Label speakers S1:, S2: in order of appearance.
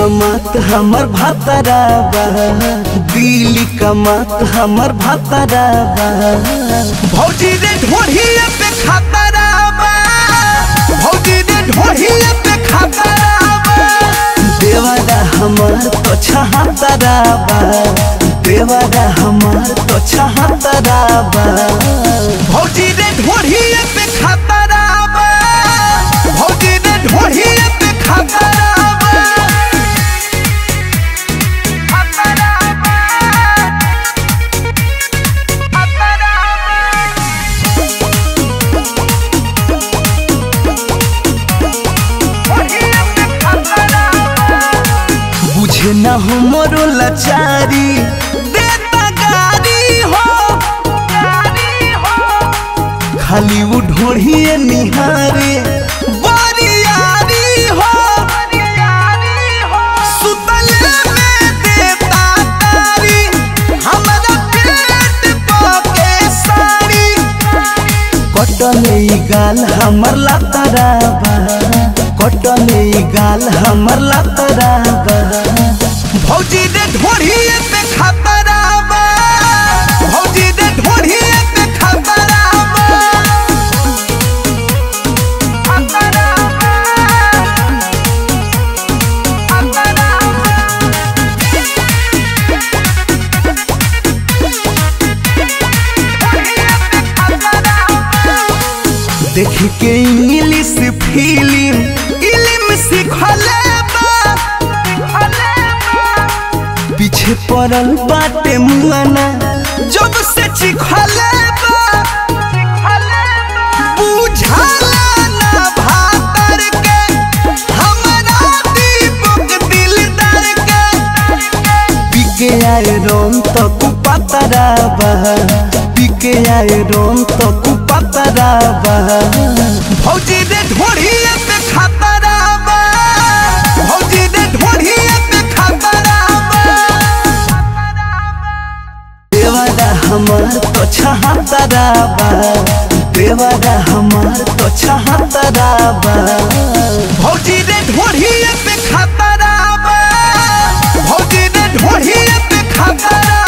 S1: कमात हमर भातरा बा दिल्ली कमात हमर भातरा बा भौजी रे ढोढ़िया पे खतरा बा भौजी रे ढोढ़िया पे खतरा बा देवारा हमार तो छहातरा बा देवारा हमार तो छहातरा बा भौजी रे ढोढ़िया पे खतरा बा भौजी रे ढोढ़िया पे खतरा बा खतरा बा खतरा बा बुझे न हो मोरो लाचारी देता गारी हो खाली वो ढोढ़िए निहारे बरियारी हो सुतले में देता तारी हमरा पेट पके साड़ी कटले ई गाल हमर लातरा बा कटले ई गाल हमर लातरा बा भौजी रे ढोढ़िए पे खतरा बा भौजी रे ढोढ़िए पे खतरा बा खतरा बा खतरा देख के इंग्लिश फिल्म इलिम सिखले बा पीछे पड़ल बाटे मुआना जब से चिखले बा बुझाला ना भातर के हमरा दीपक दिलदार के पीके आए रोम तो कुपतरा बा पीके आए रोम तो कुपतरा बा भौजी रे ढोढ़िए पे खतरा बा भौजी रे ढोढ़िए पे खतरा बा देवारा हमार तो छहातरा बा देवारा हमार तो छहातरा बा भौजी रे ढोढ़िए पे खतरा बा भौजी रे ढोढ़िए पे खतरा